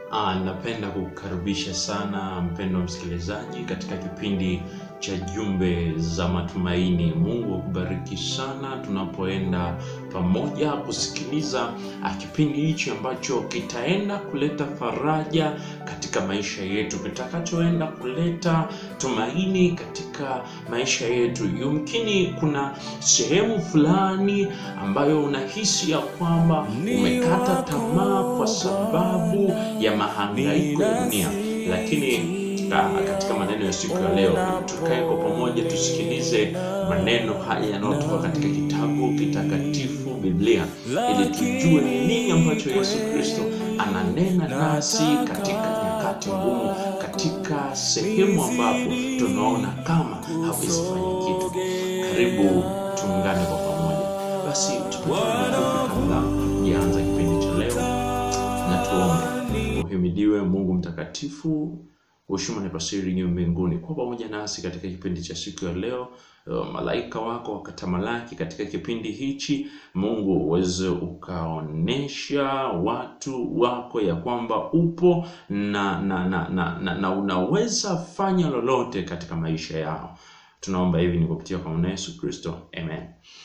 Ah, napenda kukukaribisha sana mpendwa msikilizaji katika kipindi cha Jumbe za Matumaini. Mungu akubariki sana tunapoenda pamoja kusikiliza ah, kipindi hichi ambacho kitaenda kuleta faraja katika maisha yetu, kitakachoenda kuleta tumaini katika maisha yetu. Yumkini kuna sehemu fulani ambayo unahisi ya kwamba umekata tamaa kwa sababu ya mahangaiko ya dunia, lakini ah, katika maneno ya siku ya leo tukae kwa pamoja tusikilize maneno haya yanayotoka katika kitabu kitakatifu Biblia, ili tujue ni nini ambacho Yesu Kristo ananena nasi katika nyakati ngumu, katika sehemu ambapo tunaona kama hawezi fanya kitu. Karibu tuungane kwa pamoja. Basi tupate mafupi kabla tujaanza kipindi cha leo, na tuombe. Uhimidiwe Mungu mtakatifu, heshima na pasiri juu mbinguni, kwa pamoja nasi katika kipindi cha siku ya leo. Uh, malaika wako wakatamalaki katika kipindi hichi. Mungu uweze ukaonesha watu wako ya kwamba upo na na, na, na, na, na unaweza fanya lolote katika maisha yao. Tunaomba hivi ni kupitia kwa Bwana Yesu Kristo, amen.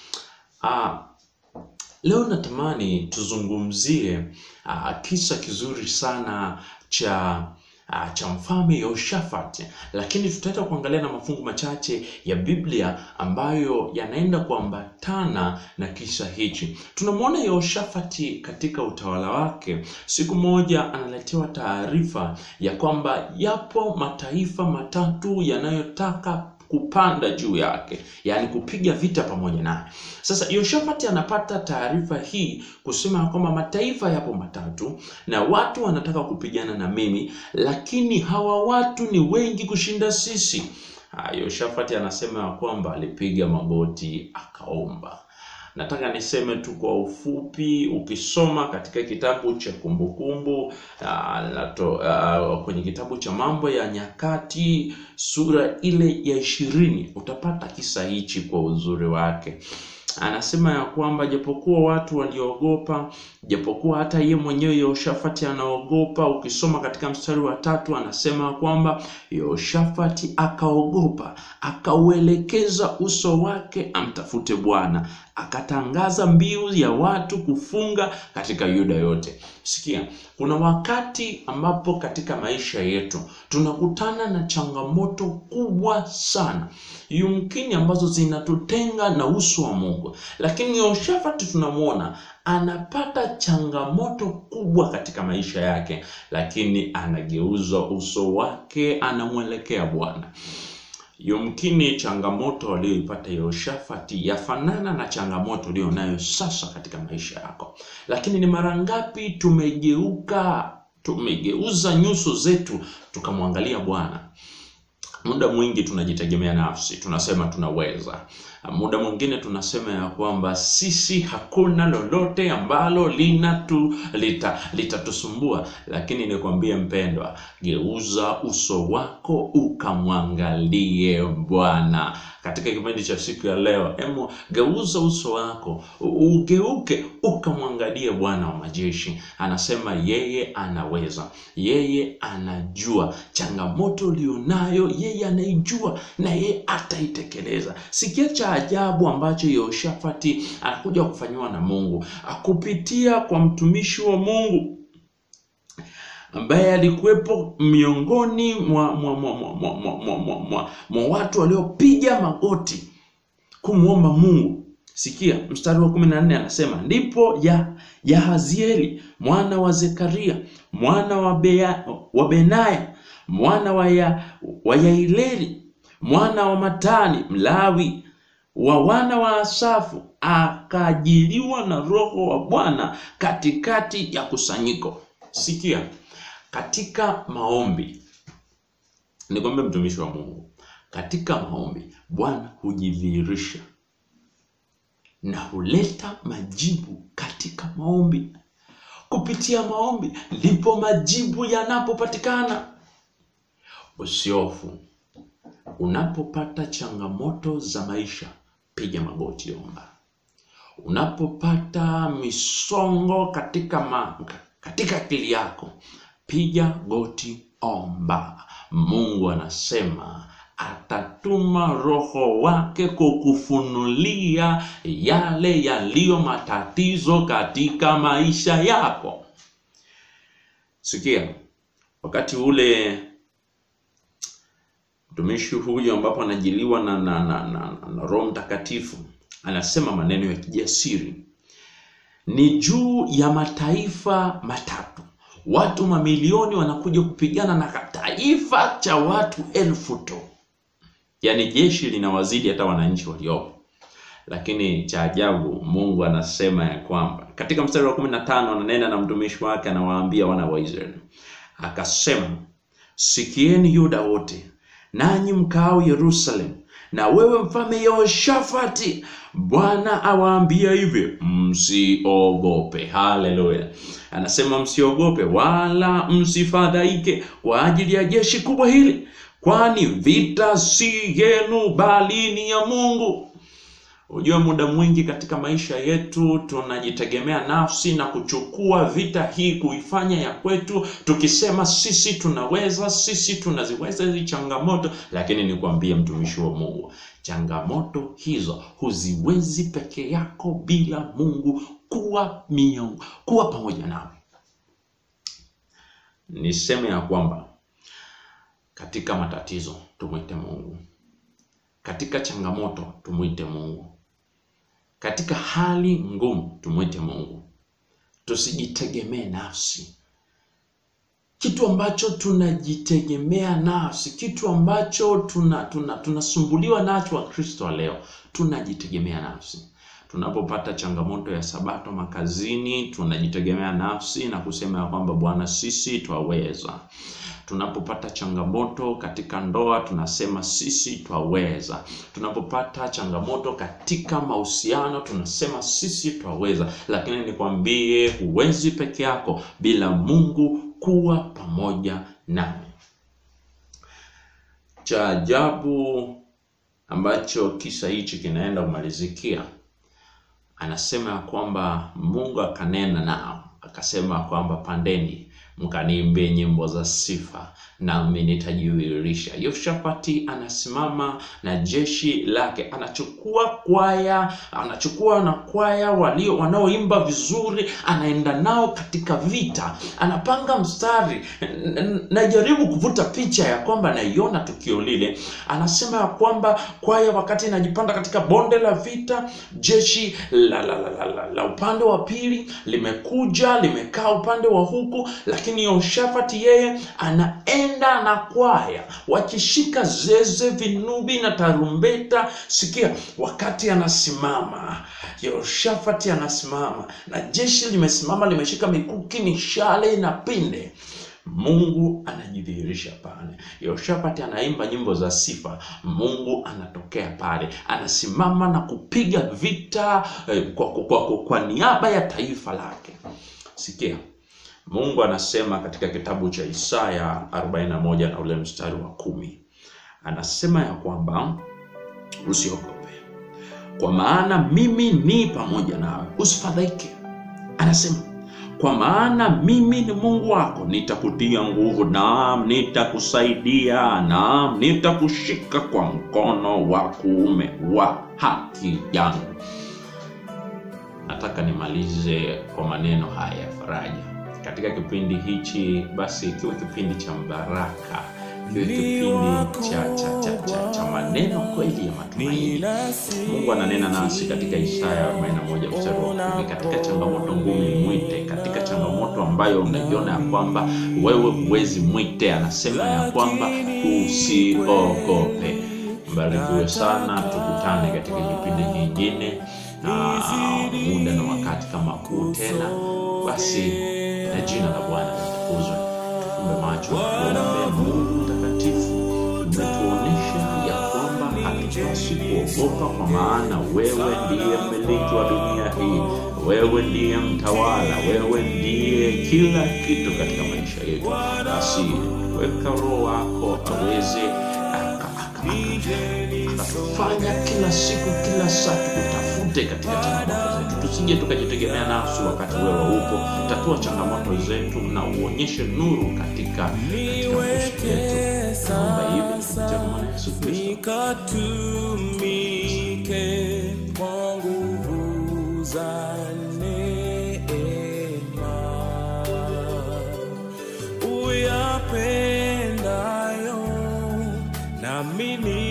Ah, Leo natamani tuzungumzie uh, kisa kizuri sana cha uh, cha mfalme Yehoshafati, lakini tutaenda kuangalia na mafungu machache ya Biblia ambayo yanaenda kuambatana na kisa hichi. Tunamwona Yehoshafati katika utawala wake, siku moja analetewa taarifa ya kwamba yapo mataifa matatu yanayotaka kupanda juu yake, yaani kupiga vita pamoja naye. Sasa Yehoshafati anapata taarifa hii kusema kwamba mataifa yapo matatu na watu wanataka kupigana na mimi, lakini hawa watu ni wengi kushinda sisi. Ah, Yehoshafati anasema ya kwamba alipiga magoti akaomba. Nataka niseme tu kwa ufupi, ukisoma katika kitabu cha Kumbukumbu uh, kwenye kitabu cha Mambo ya Nyakati sura ile ya ishirini utapata kisa hichi kwa uzuri wake. Anasema ya kwamba japokuwa watu waliogopa, japokuwa hata ye mwenyewe Yehoshafati anaogopa. Ukisoma katika mstari wa tatu anasema kwamba Yehoshafati akaogopa, akauelekeza uso wake amtafute Bwana, akatangaza mbiu ya watu kufunga katika Yuda yote. Sikia, kuna wakati ambapo katika maisha yetu tunakutana na changamoto kubwa sana, yumkini ambazo zinatutenga na uso wa Mungu, lakini Yehoshafati tunamwona anapata changamoto kubwa katika maisha yake, lakini anageuza uso wake, anamwelekea Bwana. Yumkini changamoto aliyoipata Yehoshafati yafanana na changamoto uliyo nayo sasa katika maisha yako, lakini ni mara ngapi tumegeuka, tumegeuza nyuso zetu tukamwangalia Bwana? Muda mwingi tunajitegemea nafsi, tunasema tunaweza. Muda mwingine tunasema ya kwamba sisi hakuna lolote ambalo linatu lita litatusumbua, lakini nikwambie mpendwa, geuza uso wako ukamwangalie Bwana. Katika kipindi cha siku ya leo, emo geuza uso wako ugeuke ukamwangalie Bwana wa majeshi. Anasema yeye anaweza, yeye anajua changamoto ulionayo, yeye anaijua na yeye ataitekeleza. Sikia cha ajabu ambacho Yehoshafati anakuja kufanyiwa na Mungu akupitia kwa mtumishi wa Mungu ambaye alikuwepo miongoni mwa mwa mwa mwa mwa mwa mwa mwa mwa mwa watu waliopiga magoti kumwomba Mungu. Sikia mstari wa kumi na nne anasema ndipo ya Yahazieli mwana wa Zekaria mwana wa, Bea, wa Benaya mwana wa, ya, wa Yaileri mwana wa Matani Mlawi wa wana wa Asafu akaajiliwa na Roho wa Bwana katikati ya kusanyiko. Sikia, katika maombi, nikwambie mtumishi wa Mungu, katika maombi Bwana hujidhihirisha na huleta majibu katika maombi. Kupitia maombi ndipo majibu yanapopatikana. Usiofu unapopata changamoto za maisha, piga magoti, omba. Unapopata misongo katika ma, katika akili yako piga goti, omba. Mungu anasema atatuma Roho wake kukufunulia yale yaliyo matatizo katika maisha yako. Sikia, wakati ule mtumishi huyu ambapo anajiliwa na, na, na, na, na Roho Mtakatifu anasema maneno ya kijasiri, ni juu ya mataifa matatu watu mamilioni wanakuja kupigana na taifa cha watu elfu tu, yaani jeshi linawazidi hata wananchi waliopo. Lakini cha ajabu, Mungu anasema ya kwamba katika mstari wa kumi na tano ananena na mtumishi wake, anawaambia wana wa Israeli akasema, sikieni Yuda wote, nanyi mkaao Yerusalemu, na wewe mfalme Yehoshafati, Bwana awaambia hivi, msiogope. Haleluya! Anasema msiogope wala msifadhaike kwa ajili ya jeshi kubwa hili, kwani vita si yenu, bali ni ya Mungu. Unajua, muda mwingi katika maisha yetu tunajitegemea nafsi na kuchukua vita hii kuifanya ya kwetu, tukisema sisi tunaweza, sisi tunaziweza hizi changamoto. Lakini nikwambie mtumishi wa Mungu, changamoto hizo huziwezi peke yako bila Mungu kuwa miungu, kuwa pamoja nawe. Niseme ya kwamba katika matatizo tumwite Mungu, katika changamoto tumwite Mungu, katika hali ngumu tumwite Mungu. Tusijitegemee nafsi, kitu ambacho tunajitegemea nafsi, kitu ambacho tuna tunasumbuliwa tuna nacho Wakristo wa leo, tunajitegemea nafsi. Tunapopata changamoto ya sabato makazini, tunajitegemea nafsi na kusema ya kwamba Bwana, sisi twaweza. Tunapopata changamoto katika ndoa, tunasema sisi twaweza. Tunapopata changamoto katika mahusiano, tunasema sisi twaweza. Lakini nikwambie, huwezi peke yako bila Mungu kuwa pamoja nawe. Cha ajabu ambacho kisa hichi kinaenda kumalizikia anasema ya kwamba Mungu akanena nao akasema kwamba pandeni mkaniimbie nyimbo za sifa nami nitajiwirisha. Yehoshafati anasimama na jeshi lake, anachukua kwaya, anachukua na kwaya walio wanaoimba vizuri, anaenda nao katika vita, anapanga mstari. Najaribu kuvuta picha ya kwamba naiona tukio lile. Anasema ya kwamba kwaya wakati inajipanda katika bonde la vita, jeshi la, la, la, la, la, la upande wa pili limekuja limekaa upande wa huku, lakini Yehoshafati yeye anaenda na kwaya wakishika zeze, vinubi na tarumbeta. Sikia, wakati anasimama Yehoshafati anasimama na jeshi limesimama, limeshika mikuki, mishale na pinde. Mungu anajidhihirisha pale. Yehoshafati anaimba nyimbo za sifa, Mungu anatokea pale, anasimama na kupiga vita eh, kwa, kwa, kwa, kwa niaba ya taifa lake. Sikia, Mungu anasema katika kitabu cha Isaya 41 na ule mstari wa kumi, anasema ya kwamba usiogope, kwa maana mimi ni pamoja nawe, usifadhaike. Anasema kwa maana mimi ni Mungu wako, nitakutia nguvu, naam, nitakusaidia, naam, nitakushika kwa mkono wa kuume wa haki yangu. Nataka nimalize kwa maneno haya ya faraja katika kipindi hichi, basi ikiwa kipindi cha mbaraka, kiwe kipindi cha, cha, cha, cha, cha maneno kweli ya matumaini. Mungu ananena nasi katika Isaya 41 mstari wa kumi. Katika changamoto ngumu mwite, katika changamoto ambayo unaiona ya kwamba wewe huwezi mwite, anasema ya kwamba usiogope. Mbarikiwe sana, tukutane katika kipindi kingine na muda na wakati kama huu tena. Basi na jina la Bwana litukuzwe. Tufumbe macho tuombe. Mungu mtakatifu, umetuonesha ya kwamba hatupasi kuogopa, kwa maana wewe ndiye mmiliki wa dunia hii, wewe ndiye mtawala, wewe ndiye kila kitu katika maisha yetu. Basi weka Roho wako aweze akatufanya kila siku kila saa tukutafute katika changamoto zetu tusije tukajitegemea nafsi wakati wewe upo tatua changamoto zetu na uonyeshe nuru katika katika maisha yetu naomba hivi kupitia kwa mwana yesu kristo nikatumike kwa nguvu za neema uyapendayo nami